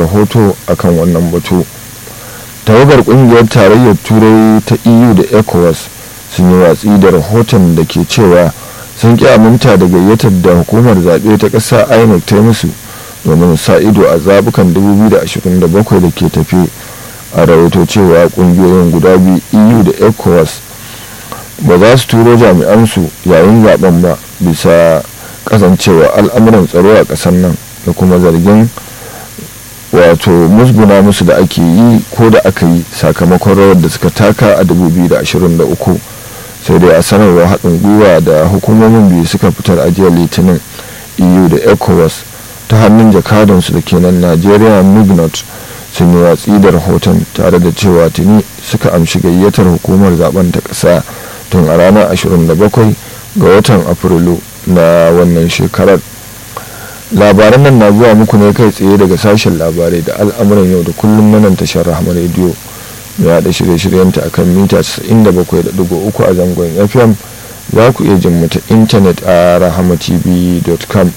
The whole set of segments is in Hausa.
rahoto akan wannan batu tawagar kungiyar tarayyar turai ta eu da ecowas sun yi watsi da rahoton da ke cewa sun ƙi aminta da gayyatar da hukumar zaɓe ta ƙasa inec ta musu domin sa ido a zabukan 2027 da ke tafi a rahoto cewa ƙungiyoyin guda biyu eu da ecowas ba za su turo jami'ansu yayin zaben ba bisa kasancewa al'amuran tsaro a ƙasar nan da kuma zargin wato musguna musu da ake yi ko da aka yi sakamakon rawar da suka taka a 2023 sai dai a sanarwar haɗin gwiwa da hukumomin biyu suka fitar ajiyar litinin eu da ecowas ta hannun jakadansu da kenan nigeria nugnot sun yi watsi da rahoton tare da cewa tuni suka amshi gayyatar hukumar zaben ta ƙasa tun a ranar 27 ga watan afrilu na wannan shekarar labaran nan na zuwa muku ne kai tsaye daga sashen labarai da al'amuran yau da kullum na nan tashar rahama rediyo mai haɗa shirye-shiryenta akan mita 97.3 a zangon fm za ku iya jin mu ta intanet a rahamatv.com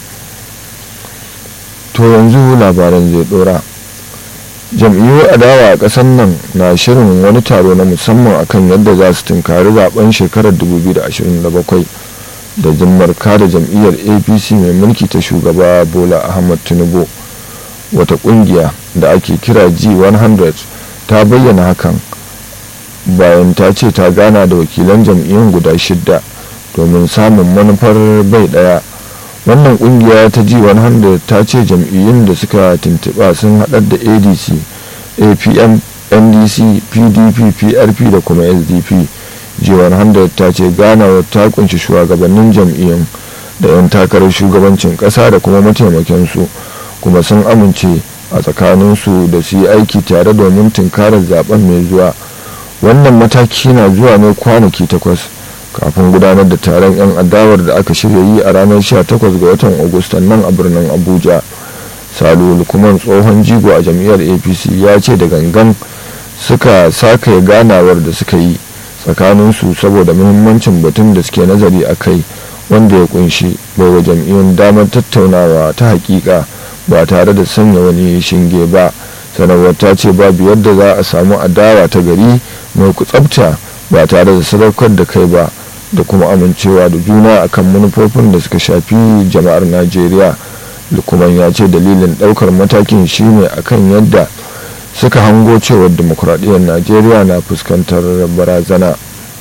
to yanzu labaran zai dora jam'iyyar adawa a ƙasar nan na shirin wani taro na musamman akan yadda za su tunkari zaben shekarar 2027 da jimmar kada jam'iyyar apc mai mulki ta shugaba bola ahmad tinubu wata kungiya da ake kira g100 ta bayyana hakan bayan ta ce ta gana da wakilan jam'iyyun guda shidda domin samun manufar bai daya wannan kungiya ta g100 ta ce jam'iyyun da suka tuntuɓa sun haɗar da adc apm ndc pdp prp da kuma sdp g100 ta ce ganawar ta kunshi shugabannin jam'iyyun da 'yan takarar shugabancin ƙasa da kuma mataimakinsu kuma sun amince a tsakaninsu da su yi aiki tare domin tunkarar zaben mai zuwa wannan mataki na zuwa ne kwanaki takwas kafin gudanar da taron 'yan adawar da aka shirya yi a ranar 18 ga watan agustan nan a birnin abuja salu lukman tsohon jigo a jam'iyyar apc ya ce da gangan suka saka ganawar da suka yi tsakaninsu saboda muhimmancin batun da suke nazari a kai wanda ya kunshi baiwa jam'iyyun damar tattaunawa ta hakika ba tare da sanya wani shinge ba sanarwar ta ce babu yadda za a samu adawa ta gari mai kutsabta ba tare da sadaukar da kai ba da kuma amincewa da juna akan manufofin da suka shafi jama'ar najeriya lukuman ya ce dalilin daukar matakin shine akan yadda suka hango cewar demokuraɗiyyar najeriya na fuskantar barazana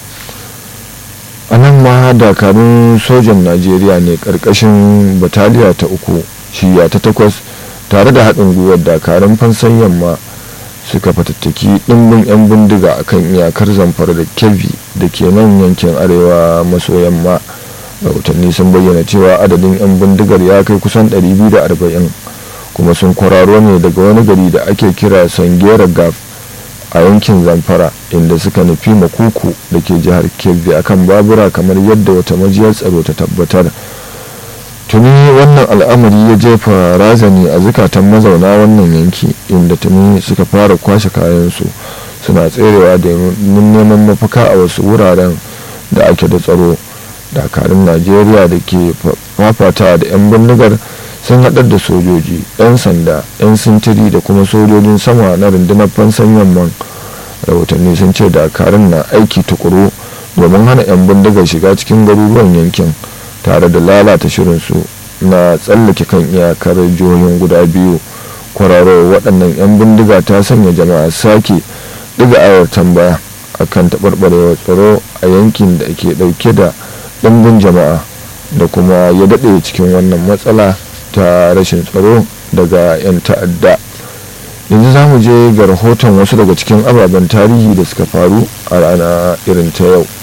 a nan ma dakarun sojan najeriya ne ƙarƙashin bataliya ta uku shiya ta takwas tare da haɗin gwiwar dakarun fansan yamma suka fatattaki ɗimbin 'yan bindiga a kan iyakar zamfara da kebbi da ke nan yankin arewa maso yamma rahotanni sun bayyana cewa adadin 'yan bindigar ya kai kusan 240 kuma sun kwararo ne daga wani gari da ake kira sangera gaf a yankin zamfara inda suka nufi makuku da ke jihar kebbi akan babura kamar yadda wata majiyar tsaro ta tabbatar tuni wannan al'amari ya jefa razani a zukatan mazauna wannan yanki inda tuni suka fara kwashe kayansu suna tserewa da neman mafaka a wasu wuraren da ake da tsaro dakarun najeriya da ke fafata da 'yan bindigar sun haɗar da sojoji 'yan sanda 'yan sintiri da kuma sojojin sama na rundunar fansan yamman rahotanni sun ce dakarun na aiki tukuru domin hana 'yan bindigar shiga cikin garuruwan yankin tare da lalata shirinsu na tsallake kan iyakar jihohin guda biyu kwararo waɗannan 'yan bindiga ta sanya jama'a sake ɗiga ayar tambaya akan taɓarɓarewar tsaro a yankin da ke ɗauke da ɗimbin jama'a da kuma ya daɗe cikin wannan matsala ta rashin tsaro daga 'yan ta'adda yanzu za mu je ga rahoton wasu daga cikin ababen tarihi da suka faru a rana irin ta yau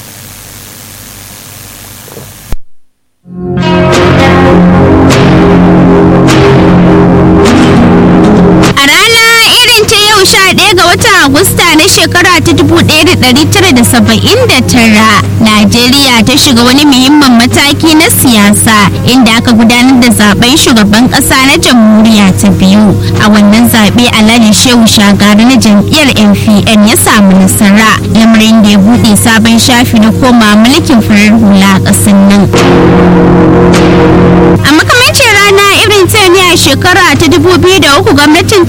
Agusta na shekara ta 1979 Najeriya ta shiga wani muhimmin mataki na siyasa inda aka gudanar da zaben shugaban kasa na jamhuriya ta biyu a wannan zaɓe Alhaji Shehu Shagari na jam'iyyar NPN ya samu nasara lamarin da ya buɗe sabon shafi na koma mulkin farar hula a ƙasar nan. A makamancin rana irin ta ne a shekara ta 2003 gwamnatin